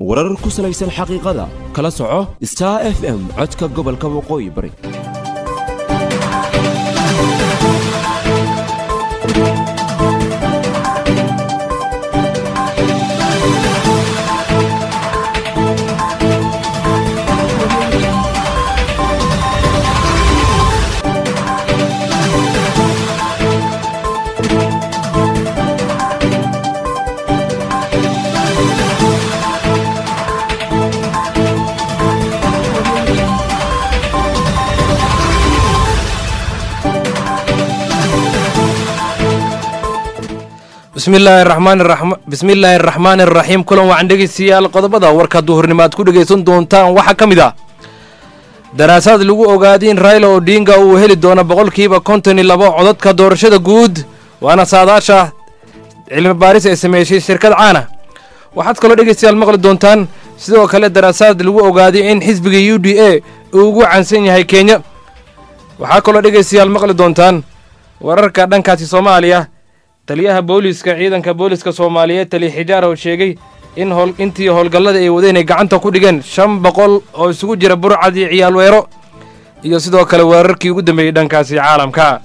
warar ku salaysan xaqiiqada kala soco star f m codka gobolka waqooyi bari bismillaahi araxmaan iraxiim kulan wacan dhegeystayaal qodobada warka duhurnimo aad ku dhegaysan doontaan waxaa ka mid ah daraasaad lagu ogaaday in raila odinga uu heli doono boqolkiiba konton iyo labo codadka doorashada guud waana saadaasha cilmi baaris ay sameysay shirkad caana waxaad kaloo dhegeystayaal maqli doontaan sidoo kale daraasaad lagu ogaaday in xisbiga u d a uu ugu cansan yahay kenya waxaa kaloo dhegeystayaal maqli doontaan wararka dhankaasi soomaaliya taliyaha booliiska ciidanka booliiska soomaaliyeed taliya xijaar oo sheegay in howl intii howlgallada ay wadeen ay gacanta ku dhigeen shan boqol oo isugu jira burcad iyo ciyaal weero iyo sidoo kale weerarkii ugu dambeeyey dhankaasi caalamka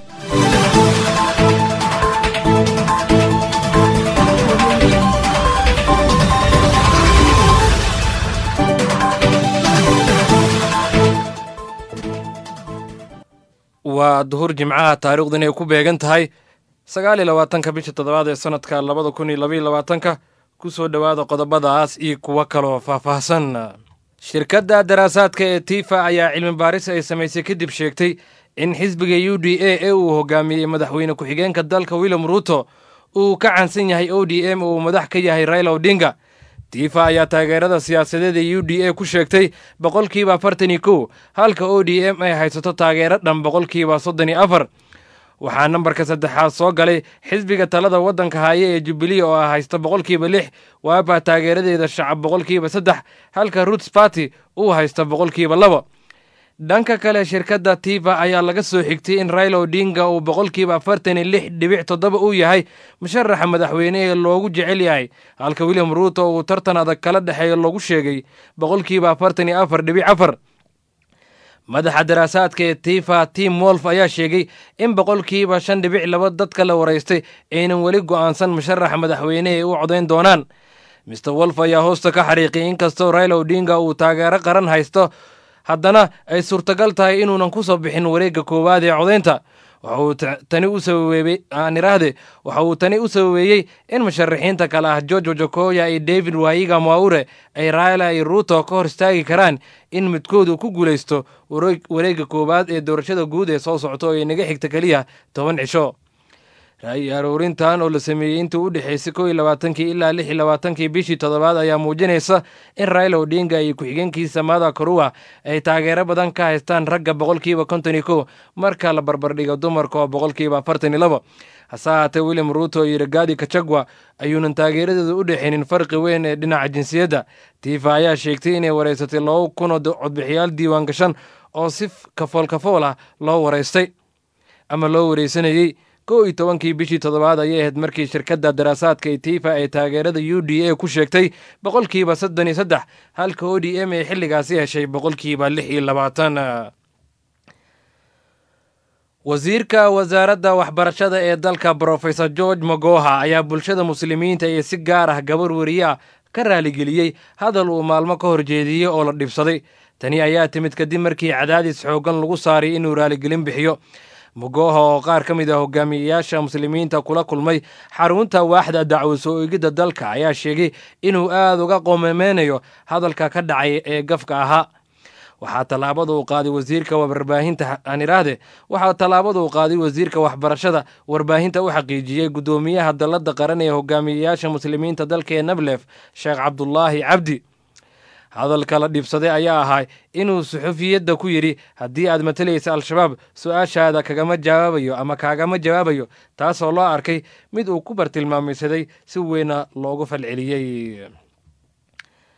waa duhur jimcaha taariikhdu inay ku beegan tahay sagaal iyo labaatanka bisha toddobaad ee sanadka labada kun iyo labaiyo labaatanka ku soo dhowaada qodobadaas iyo kuwo kaloo faahfaahsan shirkadda daraasaadka ee tifa ayaa cilmi baaris ay samaysay kadib sheegtay in xisbiga u d a ee uu hogaamiyey madaxweyne ku-xigeenka dalka william ruuto uu ka cansan yahay o d m uu madax ka yahay raila odinga tifa ayaa taageerada siyaasadeed ee u d a ku sheegtay boqolkiiba afartan iyo kow halka o d m ay haysato taageero dhan boqolkiiba soddon iyo afar waxaa nambarka saddexaad soo galay xisbiga talada waddanka haaye ee jubilee oo ah haysta boqolkiiba lix waaba taageeradeeda shacab boqolkiiba saddex halka roots barty uu haysta boqolkiiba laba dhanka kale shirkadda tifa ayaa laga soo xigtay in raila odinga uu boqolkiiba afartan iyo lix dhibic toddoba uu yahay musharaxa madaxweyne ee loogu jecel yahay halka william ruuto uu tartan adag kala dhexeeyo lagu sheegay boqolkiiba afartan iyo afar dhibic afar madaxa daraasaadka ee tifa tim wolf ayaa sheegay in boqolkiiba shan dhibic laba dadka la waraystay aynan weli go'aansan musharaxa madaxweyne ee u codayn doonaan mister wolf ayaa hoosta ka xariiqay inkastoo raila odinga uu taageero qaran haysto haddana ay suurtagal tahay inuunan ku soo bixin wareegga koowaad ee codaynta waxauu tani u sababeeyey aaniraahde waxa uu tani u sababeeyey in musharaxiinta kale ah george wajakoya iyo david waayiga maure ay raila iyo ruuto ka hor istaagi karaan in midkoodu ku guulaysto wareegga koowaad ee doorashada guud ee soo socto ee naga xigta keliya toban cisho ra'yi aroorintan oo la sameeyey intii u dhexaysay kow iyo labaatankii ilaa lix iyo labaatankii bishii toddobaad ayaa muujinaysa in raila odinga iyo ku-xigeenkiisa mada koruwa ay taageero badan ka haystaan ragga boqolkiiba konton iyo kow marka la barbardhigo dumarka oo boqolkiiba afartan iyo labo hase ahaatee william ruuto iyo ragaadi kajagwa ayuunan taageeradeeda u dhexaynin farqi weyn ee dhinaca jinsiyadda tifa ayaa sheegtay inay waraysatay laba kun oo codbixiyaal diiwaan gashan oo si kafool kafool ah loo waraystay ama loo wareysanayey kow iyo tobankii bishii toddobaad ayay ahayd markii shirkadda daraasaadka ee tifa ay taageerada u d a ku sheegtay boqolkiiba soddon iyo saddex halka o d m ay xilligaasi heshay boqolkiiba lix iyo labaatan wasiirka wasaaradda waxbarashada ee dalka brofesor george magoha ayaa bulshada muslimiinta iyo si gaar ah gabar weriye ah ka raaligeliyey hadal uu maalmo ka horjeediyey oo la dhibsaday tani ayaa timid kadib markii cadaadis xooggan lagu saaray inuu raaligelin bixiyo mogoha oo qaar ka mid ah hogaamiyeyaasha muslimiinta kula kulmay xarunta waaxda dacwo soo eegidda dalka ayaa sheegay inuu aad uga qoomameynayo hadalka ka dhacay ee gafka ahaa waxaa tallaabada uu qaaday wasiirka warbaahinta aan iraahde waxaa tallaabada uu qaaday wasiirka waxbarashada warbaahinta u xaqiijiyey guddoomiyaha dalladda qaran ee hogaamiyeyaasha muslimiinta dalka ee nablef sheekh cabdulaahi cabdi hadalka la dhibsaday ayaa ahaa inuu suxufiyadda ku yidhi haddii aad matalaysa al-shabaab su-aashaada kagama jawaabayo ama kaagama jawaabayo taasoo loo arkay mid uu ku bartilmaamaysaday si weyna loogu falceliyey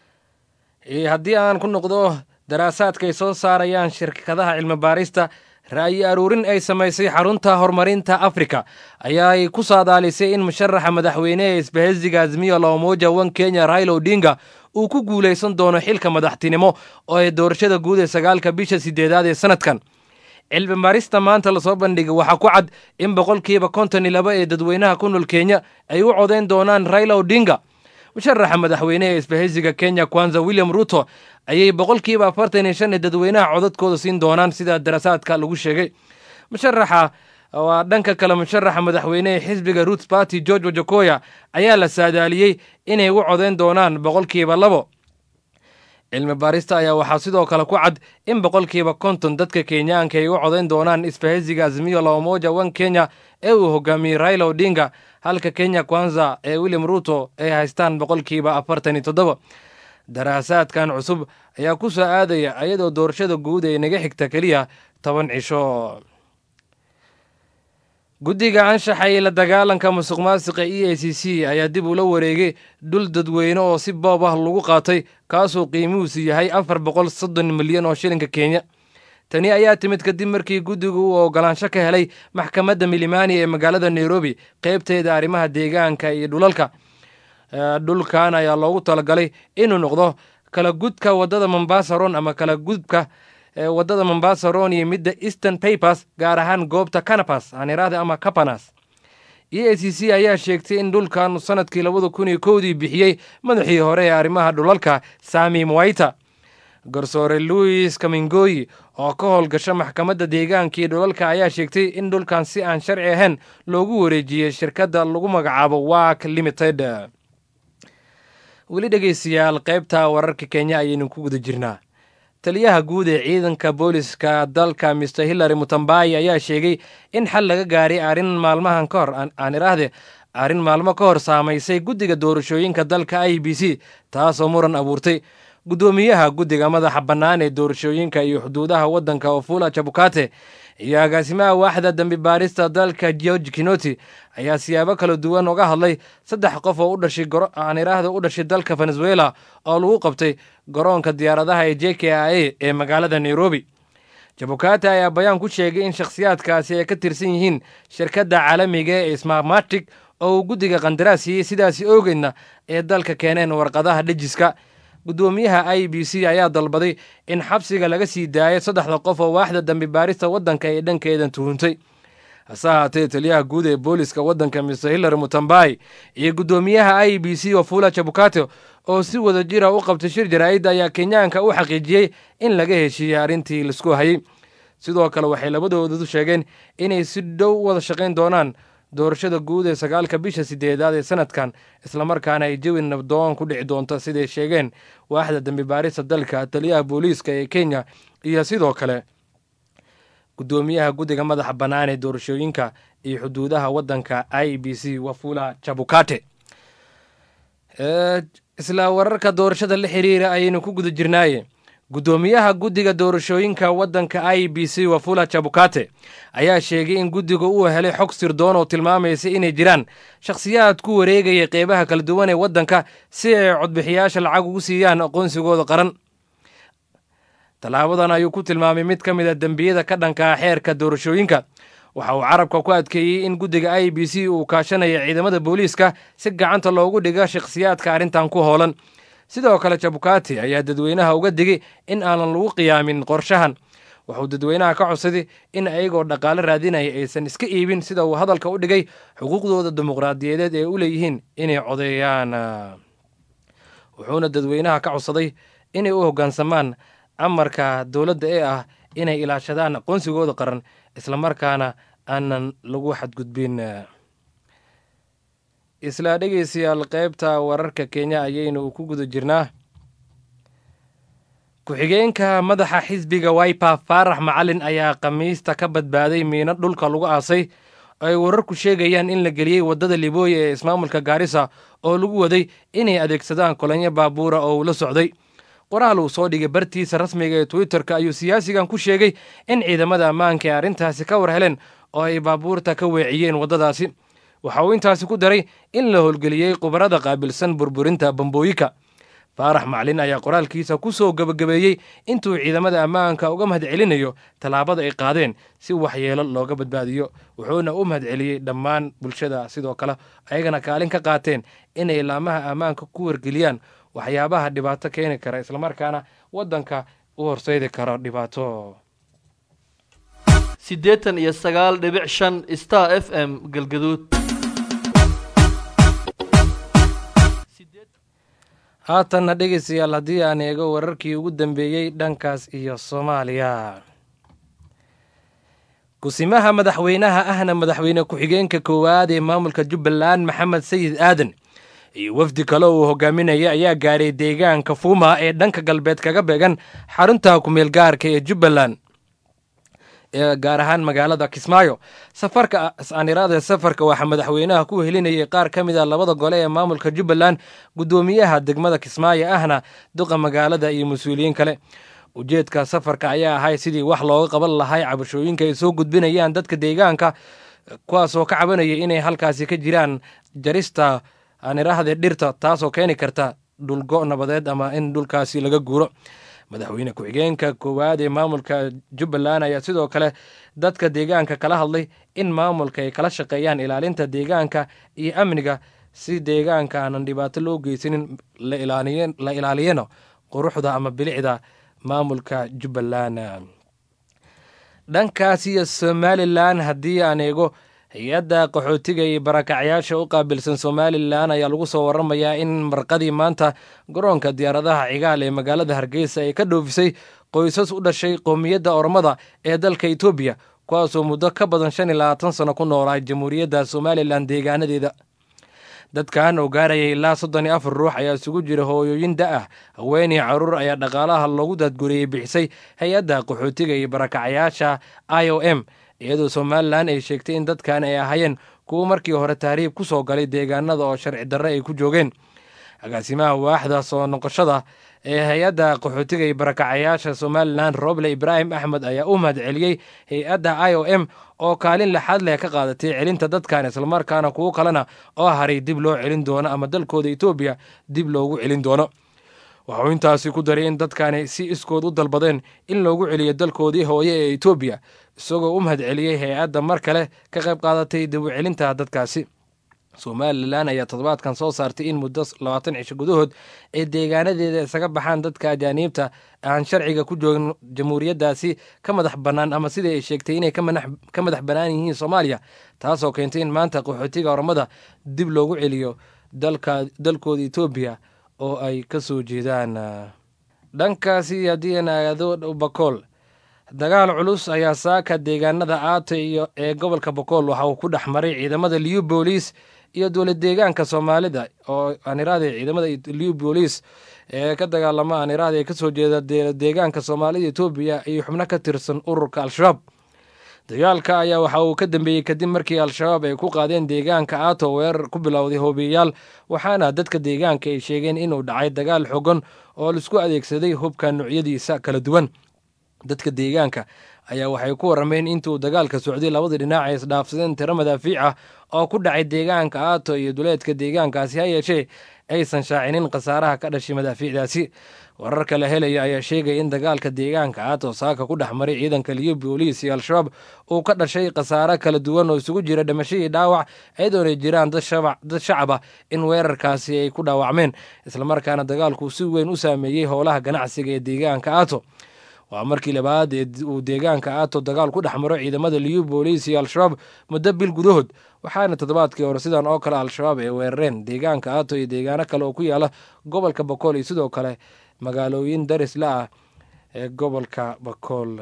haddii aan ku noqdo daraasaadka ay soo saarayaan shirkadaha cilmi baarista ra'yi aruurin ay samaysay xarunta horumarinta afrika ayaay ku saadaalisay in musharaxa madaxweyne ee isbahaysiga azmiya loomoja wan kenya raila odinga uu ku guulaysan doono xilka madaxtinimo oo ay doorashada guud ee sagaalka bisha sideedaad ee sanadkan cilmi baarista maanta lasoo bandhigay waxaa ku cad in boqolkiiba konton iyo laba ee dadweynaha ku nool kenya ay u codayn doonaan raila odinga musharaxa madaxweyne ee isbahaysiga kenya kwanza william ruto ayay boqolkiiba afartan iyo shan ee dadweynaha codadkooda siin doonaan sida darasaadka lagu sheegay musharaxa waa dhanka kale musharaxa madaxweyne ee xisbiga roots party george wajakoya ayaa la saadaaliyey inay u codayn doonaan boqolkiiba labo cilmi baarista ayaa waxaa sidoo kale ku cad in boqolkiiba konton dadka kenyaanka ay u codayn doonaan isbahaysiga azmiyo laomoja wan kenya ee uu hogaamiyey raila odinga halka kenya kwanza ee william ruto ay haystaan boqolkiiba afartan iyo toddoba daraasaadkan cusub ayaa ku soo aadaya ayadoo doorashada guud ee naga xigta keliya toban cisho guddiga anshaxa iyo la dagaalanka musuq maasiqa e a c c ayaa dib ula wareegay dhul dadweyne oo si boob ah lagu qaatay kaasoo qiimihiisu yahay afar boqol soddon milyan oo shilinka kenya tani ayaa timid kadib markii guddigu uu ogolaansho ka helay maxkamadda milimani ee magaalada nairobi qeybteeda arrimaha deegaanka iyo dhulalka dhulkan ayaa loogu talagalay inuu noqdo kala gudka wadada mombasa ron ama kala gudbka wadada mombasa ron iyo midda eastern papers gaar ahaan goobta canapas aaniraahda ama capanas e a c c ayaa sheegtay in dhulkan sanadkii labada kun iyo kowdii bixiyey madaxii hore ee arrimaha dhulalka sami mwaita garsoore louis kamingoyi oo ka howlgasha maxkamadda deegaanka iyo dhulalka ayaa sheegtay in dhulkan si aan sharci ahayn loogu wareejiyey shirkadda lagu magacaabo wak limited weli dhegeystayaal qaybta wararka kenya ayaynu ku guda jirnaa taliyaha guud ee ciidanka booliska dalka mister hillary mutambayi ayaa sheegay in xal laga gaaray arrin maalmahan ka hor aan iraahde arrin maalmo ka hor saamaysay guddiga doorashooyinka dalka i b c taasoo muran abuurtay guddoomiyaha guddiga madaxa bannaan ee doorashooyinka iyo xuduudaha waddanka ofula jabukate iyo agaasimaha waaxda dambi baarista dalka george kinoti ayaa siyaabo kala duwan uga hadlay saddex qof oo u dhashay aan iraahda u dhashay dalka venezuela oo lagu qabtay garoonka diyaaradaha ee j k a a ee magaalada nairobi jabukate ayaa bayaan ku sheegay in shakhsiyaadkaasi ay ka tirsan yihiin shirkadda caalamiga ee smarmatic oo uu guddiga qandaraas siiyey sidaasi oogeydna ee dalka keeneen warqadaha dhejiska guddoomiyaha i b c ayaa dalbaday in xabsiga laga sii daayo saddexda qof oo waaxda dambi baarista waddanka ee dhankeedan tuhuntay hase ahaatee taliyaha guud ee booliska waddanka mister hillary mutambai iyo guddoomiyaha i b c ofula jabukate oo si wada jira u qabtay shir jaraa'id ayaa kenyaanka u xaqiijiyey in laga heshiiyey arrintii laisku hayay sidoo kale waxay labadoodu sheegeen inay si dhow wada shaqayn doonaan doorashada guud ee sagaalka bisha sideedaad ee sanadkan islamarkaana ay jawi nabdoon ku dhici doonto siday sheegeen waaxda dambi baarista dalka taliyaha booliiska ee kenya iyo sidoo kale guddoomiyaha guddiga madaxa bannaan ee doorashooyinka iyo xuduudaha waddanka i b c wafula jabukate isla wararka doorashada la xiriira ayaynu ku guda jirnaaye guddoomiyaha guddiga doorashooyinka waddanka i b c wafula jabukate ayaa sheegay in guddiga uu helay xog sirdoon oo tilmaamaysa inay jiraan shakhsiyaad ku wareegaya qeybaha kala duwan ee waddanka si ay codbixiyaasha lacag ugu siiyaan aqoonsigooda qaran tallaabadan ayuu ku tilmaamay mid ka mid a dembiyada ka dhankaa xeerka doorashooyinka waxa uu carabka ku adkeeyey in guddiga i b c uu kaashanaya ciidamada booliiska si gacanta loogu dhiga shakhsiyaadka arrintan ku hoolan sidoo kale jabukati ayaa dadweynaha uga digay in aanan lagu qiyaamin qorshahan wuxuu dadweynaha ka codsaday in ayagoo dhaqaale raadinaya aysan iska iibin sida uu hadalka u dhigay xuquuqdooda dimuqraadiyadeed ee u leeyihiin inay codeeyaan wuxuuna dadweynaha ka codsaday inay u hoggaansamaan amarka dowladda ee ah inay ilaashadaan aqoonsigooda qaran islamarkaana aanan lagu xadgudbin isla dhegeystayaal qaybta wararka kenya ayaynu ku guda jirnaa ku-xigeenka madaxa xisbiga wiper faarax macalin ayaa khamiista ka badbaaday miino dhulka lagu aasay oo ay wararku sheegayaan in la geliyey waddada libooya ee ismaamulka gaarisa oo lagu waday inay adeegsadaan kolonyo baabuura oo uu la socday qoraal uu soo dhigay bartiisa rasmiga ee twitterka ayuu siyaasigan ku sheegay in ciidamada ammaanka ee arrintaasi ka war heleen oo ay baabuurta ka weeciyeen waddadaasi waxa uu intaasi ku daray in la howlgeliyey khubarada qaabilsan burburinta bambooyinka faarax maclin ayaa qoraalkiisa ku soo gebagabeeyey intuu ciidamada ammaanka uga mahadcelinayo tallaabada ay qaadeen si waxyeelo looga badbaadiyo wuxuuna u mahadceliyey dhammaan bulshada sidoo kale ayagana kaalin ka qaateen inay laamaha ammaanka ku wargeliyaan waxyaabaha dhibaato keeni kara islamarkaana waddanka u horseedi karo dhibaato siddeetan iyo sagaal dhibic shan star f m galgaduud haatanna dhegeystayaal haddii aan eego wararkii ugu dambeeyey dhankaas iyo soomaaliya kusimaha madaxweynaha ahna madaxweyne ku-xigeenka koowaad ee maamulka jubbaland maxamed sayid aadan iyo wafdi kale uu hogaaminaya ayaa gaadhay deegaanka fuuma ee dhanka galbeed kaga beegan xarunta kumeel gaarka ee jubbaland ee gaar ahaan magaalada kismaayo safarka aaniraada safarka waxaa madaxweynaha ku helinayay qaar ka mid a labada gole ee maamulka jubbaland guddoomiyaha degmada kismaayo ahna duqa magaalada iyo mas-uuliyiin kale ujeedka safarka ayaa ahay sidii wax looga qaban lahay cabashooyinka ay soo gudbinayaan dadka deegaanka kuwaasoo ka cabanaya inay halkaasi ka jiraan jarista aaniraahde dhirta taasoo keeni karta dhulgo nabadeed ama in dhulkaasi laga guuro madaxweyne ku-xigeenka koowaad ee maamulka jubbaland ayaa sidoo kale dadka deegaanka kala hadlay in maamulka ay kala shaqeeyaan ilaalinta deegaanka iyo amniga si deegaanka aanan dhibaato loo geysanin la ilaaliyana quruxda ama bilicda maamulka jubbaland dhankaas iyo somalilan haddii aan eego hay-adda qaxootiga iyo barakacyaasha u qaabilsan somalilan ayaa lagu soo waramayaa in marqadii maanta garoonka diyaaradaha cigaal ee magaalada hargeysa ay ka dhoofisay qoysas u dhashay qowmiyadda ormada ee dalka etoobiya kuwaasoo muddo ka badan shan iyo labaatan sano ku noolaa jamhuuriyadda somalilan deegaanadeeda dadkan oo gaarayay ilaa soddon iyo afar ruux ayaa isugu jira hooyooyin da ah haweenii caruur ayaa dhaqaalaha loogu daadguriyey bixisay hay-adda qaxootiga iyo barakacyaasha i o m iyadoo somalilan ay sheegtay in dadkan ay ahaayeen kuwo markii hore tahriib ku soo galay deegaanada oo sharci darre ay ku joogeen agaasimaha waaxda soo noqoshada ee hay-adda qaxootiga iyo barakacayaasha somalilan roble ibraahim axmed ayaa u mahad celiyey hay-adda i o m oo kaalin lexaad leh ka qaadatay celinta dadkan islamarkaana kuwo kalena oo haray dib loo celin doono ama dalkooda etoobiya dib loogu celin doono waxuu intaasi ku daray in dadkani si iskood u dalbadeen in loogu celiyo dalkoodii hooye ee etoobiya isagoo u mahad celiyey hay-adda mar kale ka qayb qaadatay dib u celinta dadkaasi somalilan ayaa toddobaadkan soo saartay in muddo labaatan cisho gudahood ay deegaanadeeda isaga baxaan dadka ajaaniibta aan sharciga ku joogin jamhuuriyaddaasi ka madax bannaan ama sidai ay sheegtay inay ka madax bannaan yihiin soomaaliya taasoo keentay in maanta qaxootiga ormada dib loogu celiyo dalkooda etoobiya oo ay ka soo jeedaan dhankaasi haddii aan aado bakool dagaal culus ayaa saaka deegaanada aato iyo ee gobolka bakool waxa uu ku dhex maray ciidamada liu booliis iyo dowlad deegaanka soomaalida oo aaniraade ciidamada liu booliis ee ka dagaalama aaniraade ee kasoo jeeda deegaanka soomaalida etoobiya iyo xubno ka tirsan ururka al-shabaab dagaalka ayaa waxa uu ka dambeeyey kadib markii al-shabaab ay ku qaadeen deegaanka aato weerar ku bilowday hoobiyayaal waxaana dadka deegaanka ay sheegeen inuu dhacay dagaal xogan oo laisku adeegsaday hubka noocyadiisa kala duwan dadka deegaanka ayaa waxay ku warameen intuu dagaalka socday labadii dhinac ay isdhaafsadeen tiro madaafiic ah oo ku dhacay deegaanka aato iyo duleedka deegaankaasi ha yeeshee aysan shaacinin khasaaraha ka dhashay madaafiicdaasi wararka la helaya ayaa sheegaya in dagaalka deegaanka aato saaka ku dhex maray ciidanka liyo booliis iyo al-shabaab uu ka dhashay khasaare kala duwan oo isugu jira dhimasho iyo dhaawac iyadoonay jiraan dad shacab ah in weerarkaasi ay ku dhaawacmeen islamarkaana dagaalku si weyn u saameeyey howlaha ganacsiga ee deegaanka aato waa markii labaad ee uu deegaanka aato dagaal ku dhex maro ciidamada liyu booliis iyo al-shabaab muddo bil gudahood waxaana toddobaadkii hore sidan oo kale al-shabaab ay weerareen deegaanka aato iyo deegaano kale oo ku yaala gobolka bakool iyo sidoo kale magaalooyin darisla ah ee gobolka bakool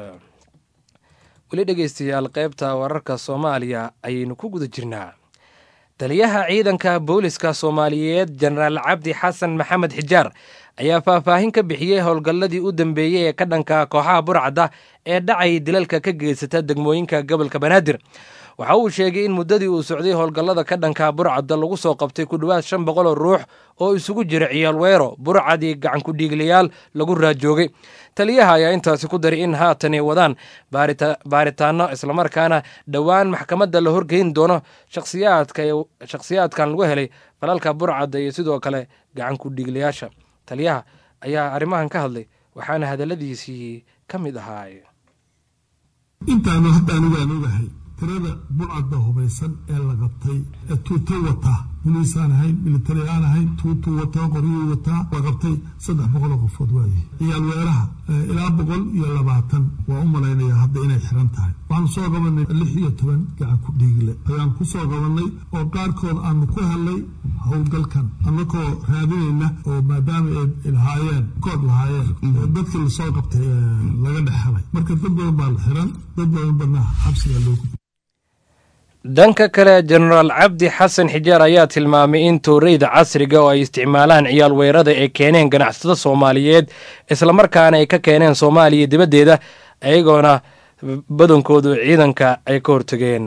weli dhegeystayaal qaybta wararka soomaaliya ayaynu ku guda jirnaa taliyaha ciidanka booliska soomaaliyeed jenaraal cabdi xasan maxamed xijaar ayaa faahfaahin ka bixiyey howlgalladii u dambeeyey ee ka dhanka kooxaha burcadda ee dhacay dilalka ka geysata degmooyinka gobolka banaadir waxa uu sheegay in muddadii uu socday howlgallada ka dhanka burcadda lagu soo qabtay ku dhowaad shan boqol oo ruux oo isugu jira ciyaal weero burcadii gacankudhiiglayaal lagu raajoogay taliyaha ayaa intaasi ku daray in haatanay wadaan baaritaano islamarkaana dhowaan maxkamadda la horgeyn doono shakhsiyaadkan lagu helay falalka burcadda iyo sidoo kale gacankudhiiglayaasha taliyaha ayaa arrimahan ka hadlay waxaana hadalladiisii ka mid ahaay intaanu hadda anigu aan ogahay tirada bulcadda hubaysan ee la qabtay ee tuuto wataa boliisaan ahayn militari aan ahayn tuutuu wataa qoryuu wataa la qabtay saddex boqol oo qofood waaye ciyaal weeraha ilaa boqol iyo labaatan waa u malaynaya hadda inay xiran tahay waxaanu soo qabanay lix iyo toban gacan ku dhiigle ayaan ku soo qabanay oo qaarkood aanu ku helnay howlgalkan annakoo raadinayna oo maadaama ay lahaayeen kood lahaayeen dadkii lasoo qabtay laga dhex helay marka dad badan baa la xiran dad badan badna xabsigaa loogu dhanka kale jenaraal cabdi xasan xijaar ayaa tilmaamay in tooreyda casriga oo ay isticmaalaan ciyaal weerada ay keeneen ganacsatada soomaaliyeed islamarkaana ay ka keeneen soomaaliya dibaddeeda ayagoona badankoodu ciidanka ay ka hortageen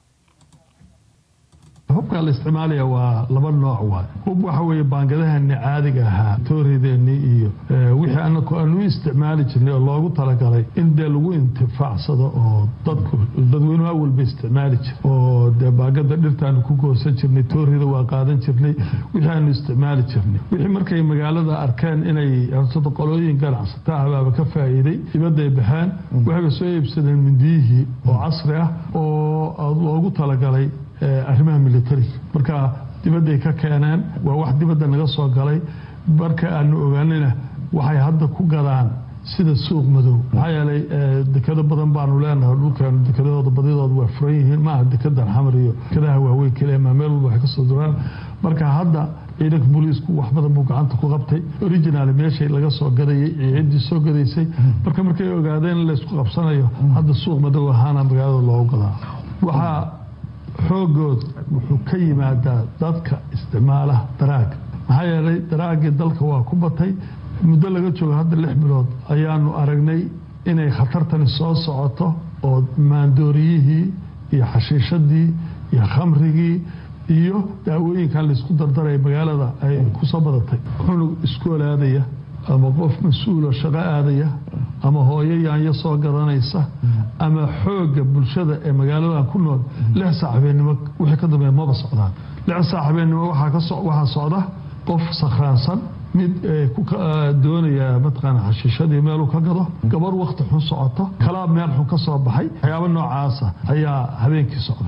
hubka la isticmaalaya waa laba nooc waay hub waxa weeye baangadaheeni caadiga ahaa toorideeni iyo wixii anaku aan u isticmaali jirnay oo loogu talagalay in dee lagu intifaacsado oo dadku dadweynuhu awalba isticmaali jir oo dee baangada dhirtaanu ku goosan jirnay toorida waa qaadan jirnay wixii aanu isticmaali jirnay wixii markay magaalada arkeen inay hortada qolooyin ganacsata ahbaaba ka faa'iiday dibadday baxeen waxayba soo iibsadeen mindiyihii oo casri ah oo loogu talagalay arrimaha militariga marka dibadday ka keeneen waa wax dibadda naga soo galay marka aanu ogaanayna waxay hadda ku gadaan sida suuq madow maxaa yeelay dekado badan baanu leenahay dhulkeenu dekadahooda badidooda waa furan yihiin maaha dekadan xamar iyo dekadaha waaweyn keliya maa meel walba waxay kasoo duraan marka hadda ciidanka booliisku wax badan buu gacanta ku qabtay original meeshay laga soo gadayay iyo ciddii soo gadaysay marka markay ogaadeen in laysku qabsanayo hadda suuq madow ahaana magaalada loogu gadaa waxaa xoogood wuxuu ka yimaadaa dadka isticmaalaha daraaga maxaa yeelay daraagii dalka waa ku batay muddo laga joogo hadda lix bilood ayaanu aragnay inay khatartani soo socoto oo maandooriyihii iyo xashiishadii iyo khamrigii iyo daawooyinkan laysku dardaraya magaalada ay kusoo badatay cunug iskoolaadaya ama qof mas-uulo shaqo aadaya ama hooyo yaanyo soo gadanaysa ama xoogga bulshada ee magaaladan ku nool lix saac habeennimo wixii ka dambeeya maba socdaan lix saac habeennimo waxaa socda qof sakhraansan mid doonaya mataqaana xashiishadii meeluu ka gado gabar wakti xun socoto kalaab meel xun ka soo baxay waxyaabo noocaasa ayaa habeenkii socda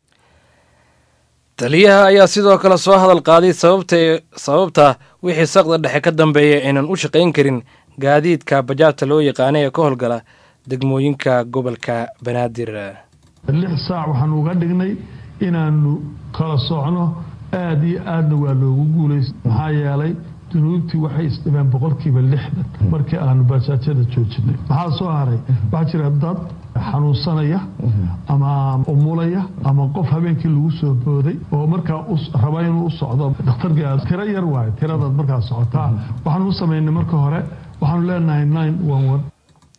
taliyaha ayaa sidoo kale soo hadal qaaday sababta wixii saqda dhexe ka dambeeya aynan u shaqayn karin gaadiidka bajaajta loo yaqaana ee ka howlgala degmooyinka gobolka banaadir lix saac waxaanu uga dhignay inaanu kala socno aada iyo aadna waa loogu guulaysa maxaa yeelay dunuubtii waxay isdhibeen boqolkiiba lixdan markii aanu bajaajyada joojinay maxaa soo haray waxaa jira dad xanuunsanaya ama umulaya ama qof habeenkii lagu soo booday oo markaa raba inuu u socdo dhakhtarka tiro yar waayo tiradaad markaa socotaa waxaanu u samaynay marka hore waxaanu leenahay nine one one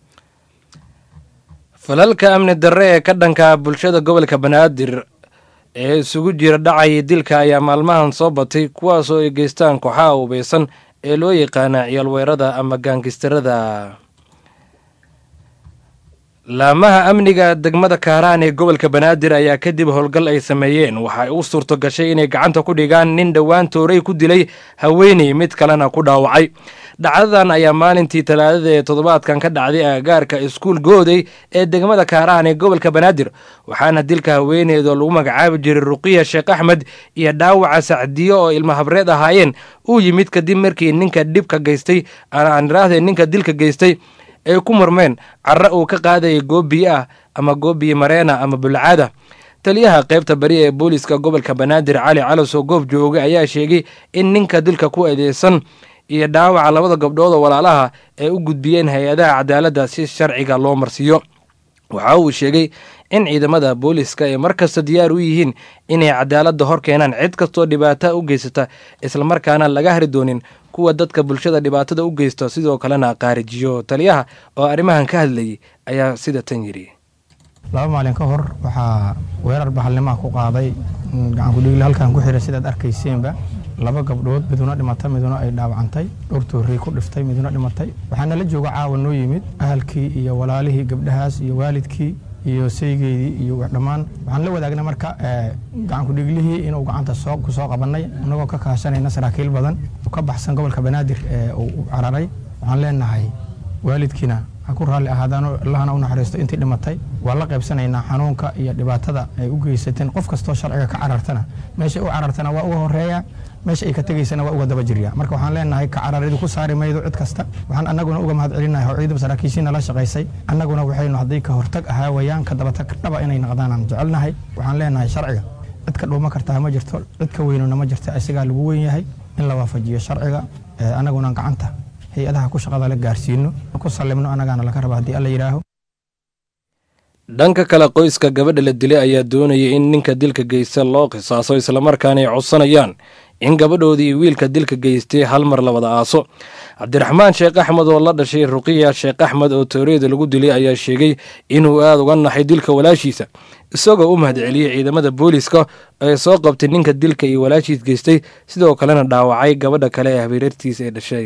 falalka amni darre ee ka dhanka bulshada gobolka banaadir ee isugu jira dhacaya dilka ayaa maalmahan soo batay kuwaasoo ay geystaan kooxaha ubeysan ee loo yaqaana ciyaalweerada ama gaangistarada laamaha amniga degmada kaaraan ee gobolka banaadir ayaa kadib howlgal ay sameeyeen waxay u suurto gashay inay gacanta ku dhigaan nin dhowaan toorey ku dilay haweeney mid kalena ku dhaawacay dhacdadan ayaa maalintii talaadada ee toddobaadkan ka dhacday agagaarka iskuul gooday ee degmada kaaraan ee gobolka banaadir waxaana dilka haweeneydoo lagu magacaabi jiray ruqiya sheekh axmed iyo dhaawaca sacdiyo oo ilma habreed ahaayeen uu yimid kadib markii ninka dhibka geystay aan iraahde ninka dilka geystay ay ku murmeen carre uu ka qaadayay goob biyo ah ama goob biyo mareena ama bulcaada taliyaha qaybta bari ee booliska gobolka banaadir cali calosoo goob joogay ayaa sheegay in ninka dilka ku eedeysan iyo dhaawaca labada gabdhood oo walaalaha ay u gudbiyeen hay-adaha cadaaladda si sharciga loo marsiiyo waxa uu sheegay in ciidamada booliska ay mar kasta diyaar u yihiin inay cadaaladda hor keenaan cid kastoo dhibaata u geysata islamarkaana laga hari doonin kuwa dadka bulshada dhibaatada u geysta sidoo kalena qaarijiyo taliyaha oo arrimahan ka hadlayay ayaa sida tan yidhi laba maalin ka hor waxaa weerar bahalnimaha ku qaaday gacankudhigle halkan ku xiray sidaad arkayseenba laba gabdhood miduna dhimatay miduna ay dhaawacantay dhowr toorey ku dhiftay miduna dhimatay waxaana la jooga caawa noo yimid ahalkii iyo walaalihii gabdhahaas iyo waalidkii iyo saygeydii iyo dhammaan waxaan la wadaagnay marka gacankudhiglihii inuu gacanta ku soo qabanay annagoo ka kaashanayna saraakiil badan ka baxsan gobolka banaadir ee uu u cararay waxaan leenahay waalidkiina ha ku raalli ahaadaano allahna u naxariisto intii dhimatay waa la qaybsanaynaa xanuunka iyo dhibaatada ay u geysateen qof kastoo sharciga ka carartana meeshay u carartana waa uga horeeya meesha ay ka tegaysana waa uga daba jirya marka waxaan leenahay ka cararidu ku saari maydo cid kasta waxaan annaguna uga mahad celinahay oo ciidamada saraakiishiina la shaqaysay annaguna waxaynu haddii ka hortag ahaa wayaan ka dabatag dhaba inay noqdaan aan jecelnahay waxaan leenahay sharciga cid ka dhuuma kartaa ma jirto cid ka weynuna ma jirto isagaa lagu weyn yahay in la waafajiyo sharciga annaguna gacanta hay-adaha ku shaqada la gaarsiino ku sallimno annagaana laga raba haddii alla yidhaaho dhanka kale qoyska gabadha la dilay ayaa doonaya in ninka dilka geysta loo qisaaso islamarkaana ay codsanayaan in gabadhoodii wiilka dilka geystay hal mar la wada aaso cabdiraxmaan sheekh axmed oo la dhashay ruqiya sheekh axmed oo tooreeda lagu dilay ayaa sheegay inuu aada uga naxay dilka walaashiisa isagoo u mahadceliyey ciidamada booliiska ee soo qabtay ninka dilka iyo walaashiis geystay sidoo kalena dhaawacay gabadha kale ee habeerartiisa ee dhashay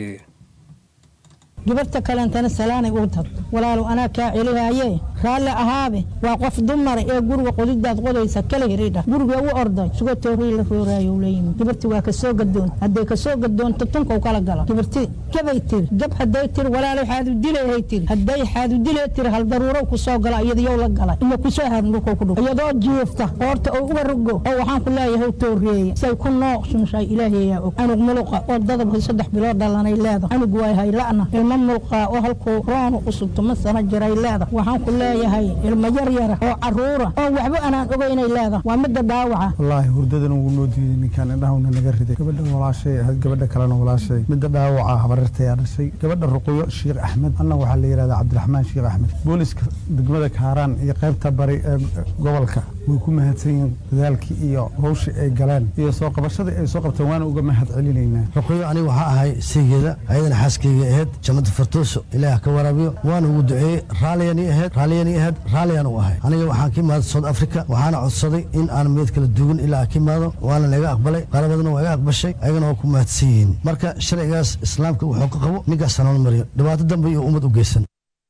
gabarta kaleentana salaanay uu tag walaalow anaa kaa celihaaye raalli ahaabe waa qof dumara ee guriga qodidaad qodaysa kala hiridha guriga u orday sugo toorii la rooraayo la yimid gabarti waa kasoo gadoon hadday kasoo gadoonto tunkaw kala gala gabarti gabay tiri gab hadday tiri walaalow xaadu dilehay tiri hadday xaadu dilee tiri hal daruurow kusoo gala iyadayow la galay iyo kusoo haadin dhulkow ku dhug iyadoo jiifta qoorta oo uga rogo oo waxaan ku leeyahay tooreeye say ku nooqsunshay ilaahayaa og anug muluqa oo dadab saddex bilood dhalanay leedahay anug waay hayla'na ilma mulqaa oo halkuu roonu cusubto ma sana jiray leedahay waxaan ku leeyahay ilmo yar yara oo caruura oo waxba anaan ogeynay leedahay waa midda dhaawaca wallaahi hurdadan wuu noo diiday ninkaan indhahawna naga riday gabadha walaashay ahayd gabadha kalena walaashay midda dhaawaca habarirtayaa dhashay gabadha ruqyo sheekh axmed anna waxaa la yidhahdaa cabdiraxmaan sheekh axmed booliska degmada kaaraan iyo qaybta bari ee gobolka way ku mahadsan yihiin dadaalkii iyo hawshii ay galeen iyo soo qabashadii ay soo qabteen waana uga mahad celinaynaa ruqyo aniga waxaa ahay saygeeda ayadana xaaskeyga ahayd jamada fartooso ilaah ka waraabiyo waana ugu duceeyey raalliyani ahayd raalliyani ahayd raalliyaan u ahay aniga waxaan ka imaaday south africa waxaana codsaday in aan meed kala duwan ilaa aan ka imaado waana laga aqbalay qarabadana waa iga aqbashay ayagana waa ku mahadsan yihiin marka sharcigaas islaamka wuxuu ka qabo ninkaas hanool mariyo dhibaato dambe iyo ummad u geysan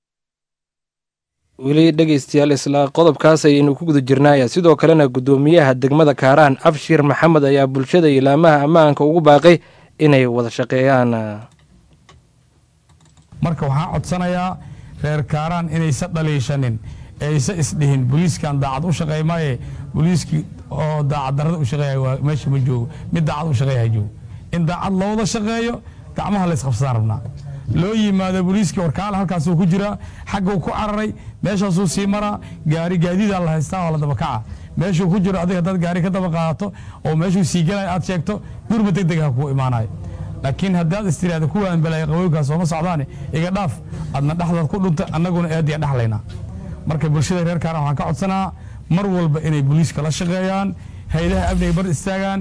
weli dhegeystayaal isla qodobkaas ayaynu ku guda jirnaaya sidoo kalena guddoomiyaha degmada kaaraan abshir maxamed ayaa bulshada ilaamaha ammaanka ugu baaqay inay wada shaqeeyaan marka waxaan codsanayaa reer kaaraan inaysa dhaliishanin aysa isdhihin boliiskan daacad u shaqeey maaye boliiskii oo daacad darada u shaqeeya waa meesha ma joogo mid daacad u shaqeeya joogo in daacad loo wada shaqeeyo gacmaha la isqabsadaan rabnaa loo yimaado boliiskii warkaala halkaasuu ku jiraa xagguu ku cararay meeshaasuu sii maraa gaari gaadiidaa la haystaa oo la dabakaca meeshuu ku jiro adiga haddaad gaari ka daba qaadato oo meeshuu sii gelaya aad sheegto gurba deg deg ha kuu imaanayo laakiin haddaad istiraada kuwaan balaayo qabowgaas sooma socdaane iga dhaaf adna dhexdaad ku dhunta annaguna eediya dhexlaynaa marka bulshada reer kaaran waxaan ka codsanaa mar walba inay booliiska la shaqeeyaan hay-adaha amniga bar istaagaan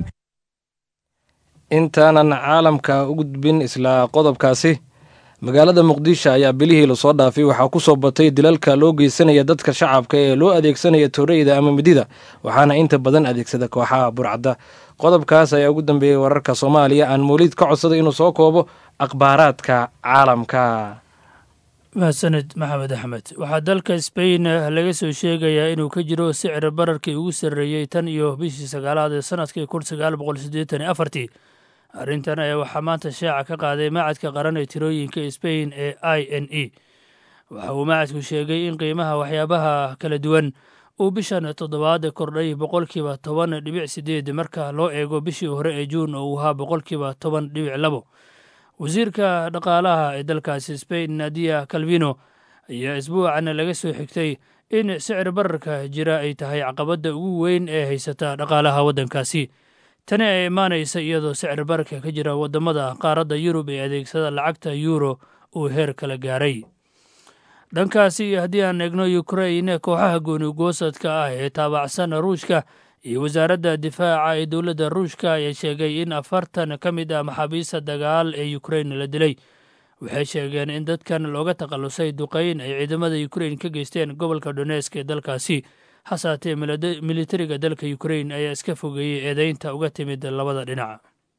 intaanan caalamka u gudbin isla qodobkaasi magaalada muqdisho ayaa bilihii lasoo dhaafay waxaa ku soo batay dilalka loo geysanaya dadka shacabka ee loo adeegsanaya tooreyda ama midida waxaana inta badan adeegsada kooxaha burcadda qodobkaas ayaa ugu dambeeyey wararka soomaaliya aan mawliid ka codsaday inuu soo koobo akhbaaraadka caalamka mahadsaned maxamed axmed waxaa dalka sbain laga soo sheegayaa inuu ka jiro sicir bararkii ugu sarreeyey tan iyo bishii sagaalaad ee sanadkii kun sagaal boqol siddeetan iyo afartii arrintan ayaa waxaa maanta shaaca ka qaaday macadka qaran ee tirooyinka sbain ee i n e waxa uu macadku sheegay in qiimaha waxyaabaha kala duwan uu bishan toddobaad kordhay boqolkiiba toban dhibic sideed marka loo eego bishii hore ee juun oo uu ahaa boqolkiiba toban dhibic labo wasiirka dhaqaalaha ee dalkaasi sbain nadia calvino ayaa isbuucan laga soo xigtay in sicir bararka jira ay tahay caqabadda ugu weyn ee haysata dhaqaalaha waddankaasi tani ay imaanaysa iyadoo sicir bararka ka jira waddamada qaaradda yurub ee adeegsada lacagta yuuro uu heer kala gaaray dhankaasi iyo haddii aan eegno ukrain kooxaha goonigoosadka ah ee taabacsan ruushka iyo wasaaradda difaaca ee dowladda ruushka ayaa sheegay in afartan ka mid ah maxaabiista dagaal ee ukrain la dilay waxay sheegeen in dadkan looga takhallusay duqayn ay ciidamada ukrain ka geysteen gobolka donesk ee dalkaasi hasaatee militariga dalka ukrain ayaa iska fogeeyey eedeynta uga timid labada dhinac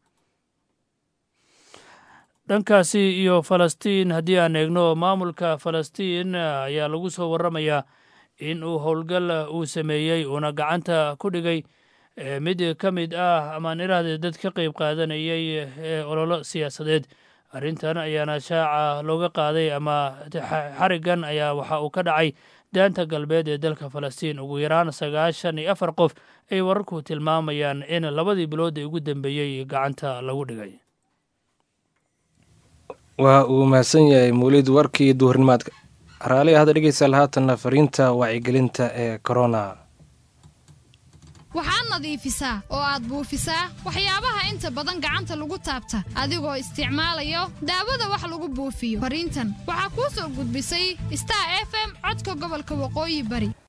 dhankaasi iyo falastiin haddii aan eegno maamulka falastiin ayaa lagu soo waramayaa in uu howlgal uu sameeyey uuna gacanta ku dhigay mid ka mid ah amaan iraahde dad ka qayb qaadanayay ee ololo siyaasadeed arrintan ayaana shaaca looga qaaday ama xarigan ayaa waxa uu ka dhacay daanta galbeed ee dalka falastiin ugu yaraan sagaashan iyo afar qof ay wararku tilmaamayaan in labadii bilood ee ugu dambeeyey gacanta lagu dhigay waa uu mahadsan yahay muulid warkii duhurnimaadka raali ahda dhegeystayaal haatanna fariinta wacyigelinta ee corona waxaad nadiifisaa oo aad buufisaa waxyaabaha inta badan gacanta lagu taabta adigoo isticmaalayo daawada wax lagu buufiyo fariintan waxaa kuu soo gudbisay star f m codka gobolka waqooyi bari